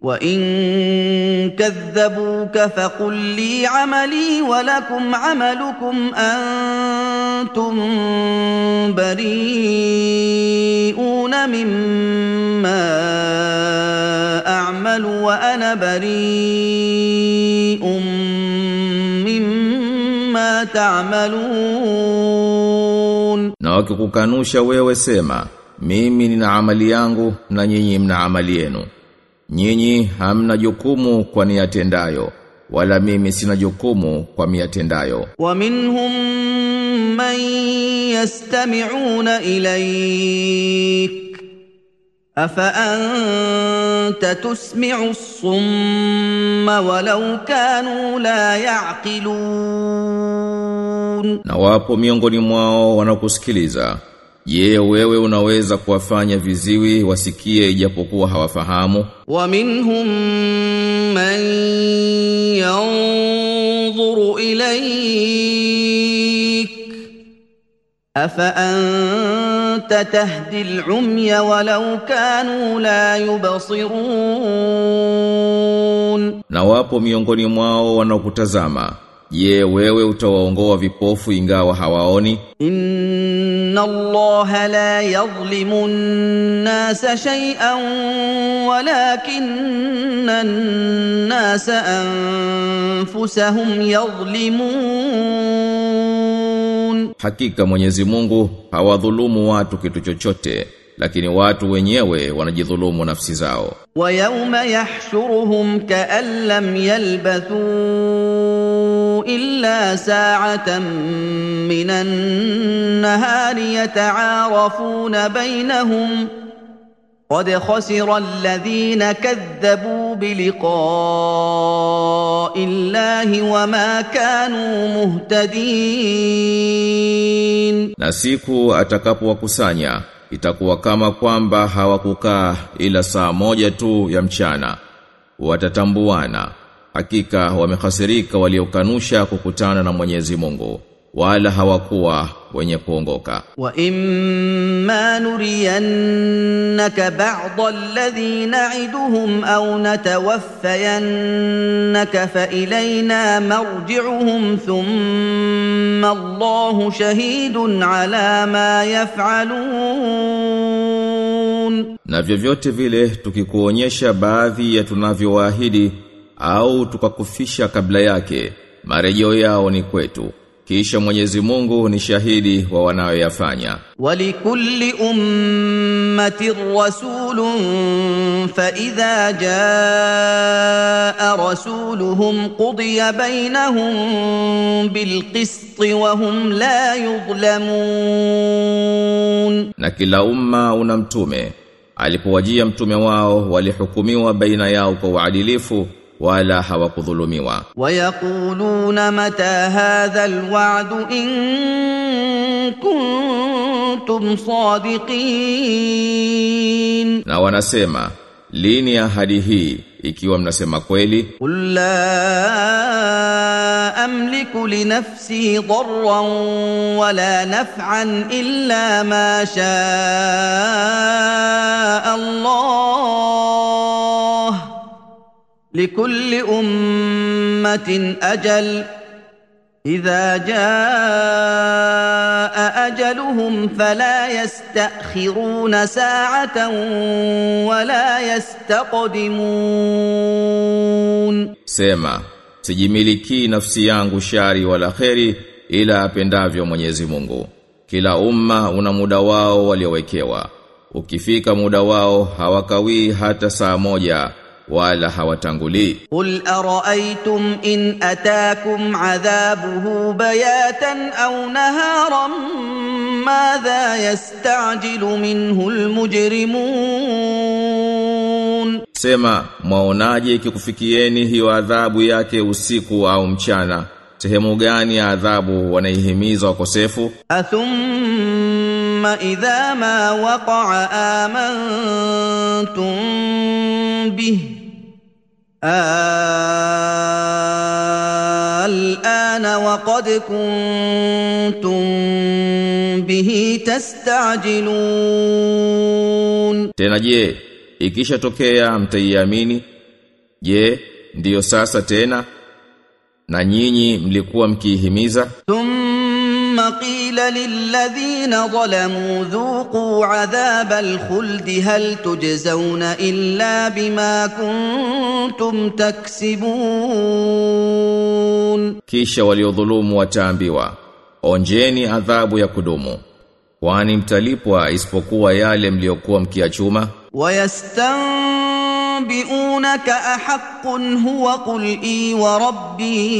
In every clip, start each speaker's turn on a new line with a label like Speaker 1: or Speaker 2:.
Speaker 1: وان كذبوك فقل لي عملي ولكم عملكم انتم بريئون مما اعمل وانا بريء مما تعملون
Speaker 2: Na wakikukanusha wewe sema, mimi nina amali yangu na nyinyi mna amali yenu. Nyinyi hamna jukumu kwa niyatendayo, wala mimi sina jukumu kwa miyatendayo.
Speaker 1: ومنهم من يستمعون اليك افانت تسمع الصم ولو كانوا لا يعقلون
Speaker 2: Na wapo miongoni mwao wanakusikiliza. Je, wewe unaweza kuwafanya viziwi wasikie ijapokuwa hawafahamu?
Speaker 1: ومنهم من ينظر اليك افانت تهدي العمي ولو كانوا لا يبصرون
Speaker 2: Na wapo miongoni mwao wanaokutazama. Je, wewe utawaongoa vipofu ingawa hawaoni?
Speaker 1: ان الله لا يظلم الناس شيئا ولكن الناس انفسهم يظلمون
Speaker 2: Hakika Mwenyezi Mungu hawadhulumu watu kitu chochote, lakini watu wenyewe wanajidhulumu nafsi zao.
Speaker 1: ويوم يحشرهم كأن لم يلبثوا إلا ساعة من النهار يتعارفون بينهم قد خسر الذين كذبوا بلقاء الله وما كانوا مهتدين
Speaker 2: Na siku atakapowakusanya itakuwa kama kwamba hawakukaa ila saa moja tu ya mchana. Watatambuana, hakika wamehasirika waliokanusha kukutana na Mwenyezi Mungu, wala hawakuwa wenye kuongoka.
Speaker 1: واما نرينك بعض الذي نعدهم او نتوفينك فالينا مرجعهم ثم الله شهيد على ما يفعلون
Speaker 2: Na vyovyote vile tukikuonyesha baadhi ya tunavyowaahidi au tukakufisha kabla yake, marejeo yao ni kwetu. Kisha Mwenyezi Mungu ni shahidi wa wanayoyafanya.
Speaker 1: ولكل امه رسول فاذا جاء رسولهم قضي بينهم بالقسط وهم لا يظلمون
Speaker 2: Na kila umma una mtume. Alipowajia mtume wao walihukumiwa baina yao kwa uadilifu wala hawakudhulumiwa.
Speaker 1: ويقولون متى هذا الوعد ان كنتم صادقين
Speaker 2: Na wanasema, lini ahadi hii ikiwa mnasema kweli?
Speaker 1: قل لا املك لنفسي ضرا ولا نفعا الا ما شاء الله لكل امه اجل اذا جاء اجلهم فلا يستاخرون ساعه ولا يستقدمون
Speaker 2: Sema, sijimiliki nafsi yangu shari wala kheri ila apendavyo Mwenyezi Mungu. Kila umma una muda wao waliowekewa. Ukifika muda wao hawakawii hata saa moja wala hawatangulii.
Speaker 1: قل ارايتم ان اتاكم عذابه بياتا او نهارا ماذا يستعجل منه المجرمون
Speaker 2: Sema, mwaonaje ikikufikieni hiyo adhabu yake usiku au mchana? Sehemu gani ya adhabu wanaihimiza wakosefu?
Speaker 1: اثم اذا ما وقع امنتم به الان وقد كنتم به تستعجلون
Speaker 2: Tena je, ikishatokea mtaiamini Je, ndiyo sasa tena? Na nyinyi mlikuwa mkiihimiza?
Speaker 1: ثم قيل للذين ظلموا ذوقوا عذاب الخلد هل تجزون الا بما كنتم تكسبون
Speaker 2: Kisha waliodhulumu wataambiwa, onjeni adhabu ya kudumu. Kwani mtalipwa isipokuwa yale mliokuwa mkiachuma?
Speaker 1: ويستنبئونك احق هو قل اي وربي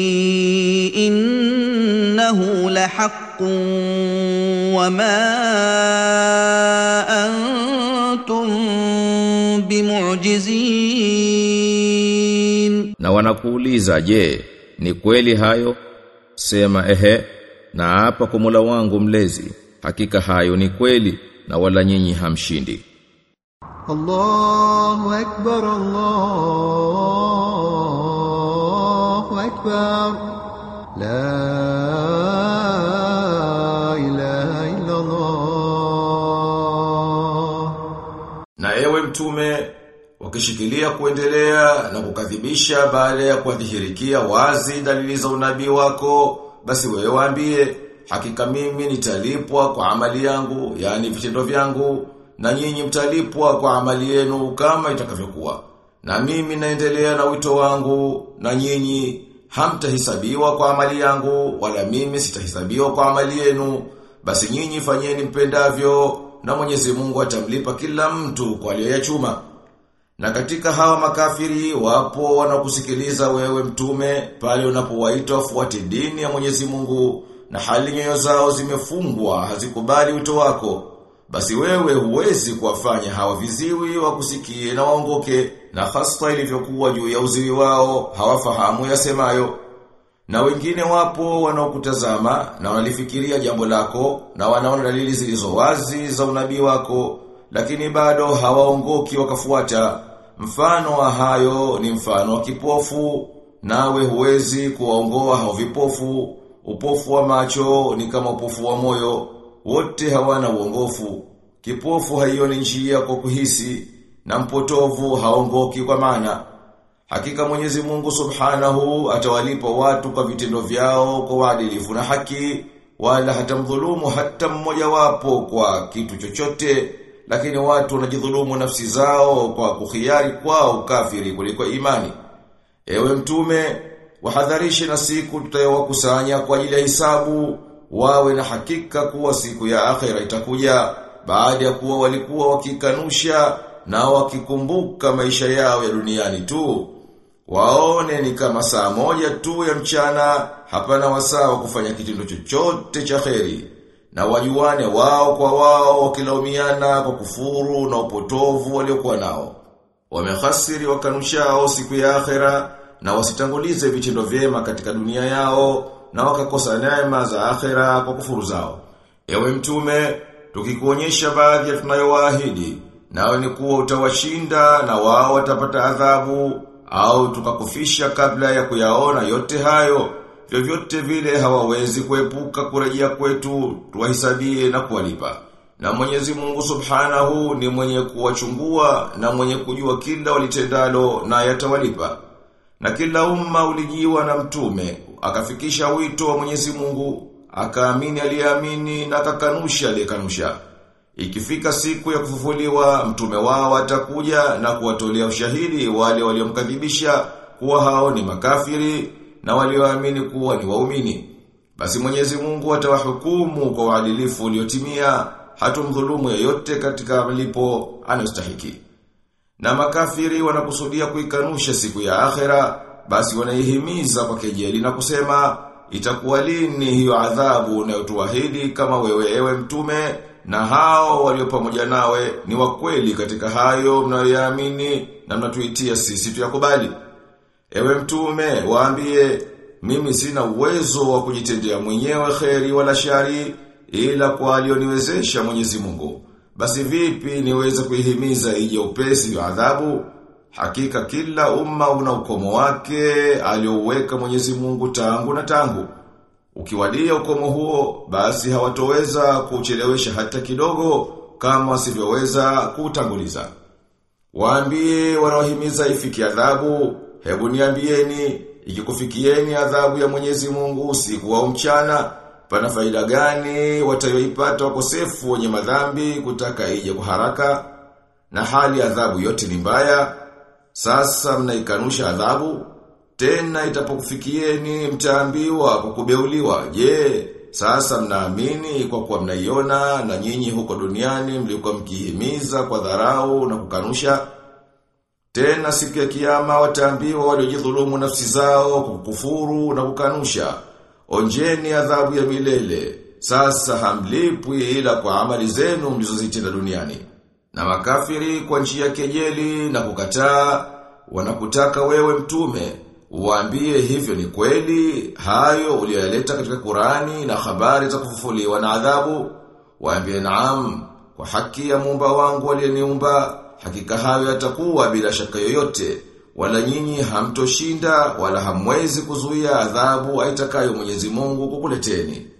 Speaker 1: انه لحق وما انتم بمعجزين
Speaker 2: Na wanakuuliza, je, ni kweli hayo? Sema ehe, na hapa kwa Mola wangu mlezi, hakika hayo ni kweli na wala nyinyi hamshindi.
Speaker 3: الله أكبر الله أكبر لا إله إلا الله
Speaker 2: Na ewe mtume, wakishikilia kuendelea na kukadhibisha baada ya kuadhihirikia wazi dalili za unabii wako, basi wewe waambie, hakika mimi nitalipwa kwa amali yangu, yani vitendo vyangu, na nyinyi mtalipwa kwa amali yenu kama itakavyokuwa. Na mimi naendelea na wito wangu, na nyinyi hamtahisabiwa kwa amali yangu, wala mimi sitahisabiwa kwa amali yenu. Basi nyinyi fanyeni mpendavyo, na Mwenyezi Mungu atamlipa kila mtu kwa aliyoyachuma. Na katika hawa makafiri wapo wanakusikiliza wewe mtume pale unapowaita wafuate dini ya Mwenyezi Mungu na hali nyoyo zao zimefungwa hazikubali wito wako. Basi wewe huwezi kuwafanya hawa viziwi wakusikie na waongoke na hasa ilivyokuwa juu ya uziwi wao hawafahamu yasemayo. Na wengine wapo wanaokutazama na wanalifikiria jambo lako na wanaona dalili zilizo wazi za unabii wako lakini bado hawaongoki wakafuata. Mfano wa hayo ni mfano wa kipofu nawe huwezi kuwaongoa hao vipofu. Upofu wa macho ni kama upofu wa moyo, wote hawana uongofu. Kipofu haioni njia kwa kuhisi na mpotovu haongoki kwa maana. Hakika Mwenyezi Mungu Subhanahu atawalipa watu kwa vitendo vyao kwa uadilifu na haki wala hatamdhulumu hata mmoja wapo kwa kitu chochote lakini watu wanajidhulumu nafsi zao kwa kuhiari kwao kafiri kuliko imani. Ewe mtume, wahadharishe na siku tutayowakusanya kwa ajili ya hisabu, wawe na hakika kuwa siku ya akhera itakuja baada ya kuwa walikuwa wakikanusha na wakikumbuka maisha yao ya duniani tu. Waone ni kama saa moja tu ya mchana, hapana wasaa wa kufanya kitendo chochote cha kheri. Na wajuane wao kwa wao wakilaumiana kwa kufuru na upotovu waliokuwa nao. Wamehasiri wakanushao siku ya akhera na wasitangulize vitendo vyema katika dunia yao na wakakosa neema za akhera kwa kufuru zao. Ewe mtume, tukikuonyesha baadhi ya tunayowaahidi, nawe ni kuwa utawashinda na wao watapata adhabu au tukakufisha kabla ya kuyaona yote hayo, vyovyote vile hawawezi kuepuka kurejea kwetu, tuwahisabie na kuwalipa. Na Mwenyezi Mungu Subhanahu ni mwenye kuwachungua na mwenye kujua kila walitendalo na yatawalipa. Na kila umma ulijiwa na mtume, akafikisha wito wa Mwenyezi Mungu, akaamini aliyeamini na akakanusha aliyekanusha. Ikifika siku ya kufufuliwa, mtume wao atakuja na kuwatolea ushahidi wale waliomkadhibisha kuwa hao ni makafiri na walioamini kuwa ni waumini. Basi Mwenyezi Mungu atawahukumu kwa uadilifu uliotimia, hatumdhulumu yeyote katika malipo anayostahiki. Na makafiri wanakusudia kuikanusha siku ya akhera, basi wanaihimiza kwa kejeli na kusema, itakuwa lini hiyo adhabu unayotuahidi kama wewe ewe mtume na hao walio pamoja nawe ni wakweli katika hayo mnayoyaamini na mnatuitia sisi tuyakubali. Ewe mtume, waambie, mimi sina uwezo wa kujitendea mwenyewe kheri wala shari ila kwa alioniwezesha Mwenyezi Mungu. Basi vipi niweze kuihimiza ije upesi wa adhabu? Hakika kila umma una ukomo wake aliouweka Mwenyezi Mungu tangu na tangu. Ukiwadia ukomo huo, basi hawatoweza kuchelewesha hata kidogo kama wasivyoweza kuutanguliza.
Speaker 4: Waambie wanaohimiza ifiki adhabu, hebu niambieni, ikikufikieni adhabu ya Mwenyezi Mungu usiku au mchana, pana faida gani watayoipata wakosefu wenye madhambi kutaka ije kwa haraka? Na hali adhabu yote ni mbaya. Sasa mnaikanusha adhabu, tena itapokufikieni mtaambiwa kwa kubeuliwa. Je, sasa mnaamini kwa kuwa mnaiona na nyinyi huko duniani mlikuwa mkihimiza kwa dharau na kukanusha? Tena siku ya kiyama wataambiwa waliojidhulumu nafsi zao kwa kukufuru na kukanusha. Onjeni adhabu ya milele. Sasa hamlipwi ila kwa amali zenu mlizozitenda duniani. Na makafiri kwa njia ya kejeli na kukataa wanakutaka wewe mtume Uwaambie hivyo ni kweli, hayo uliyoyaleta katika Qurani na habari za kufufuliwa na adhabu. Waambie naam, kwa haki ya muumba wangu aliyeniumba, hakika hayo yatakuwa bila shaka yoyote, wala nyinyi hamtoshinda wala hamwezi kuzuia adhabu aitakayo Mwenyezi Mungu kukuleteni.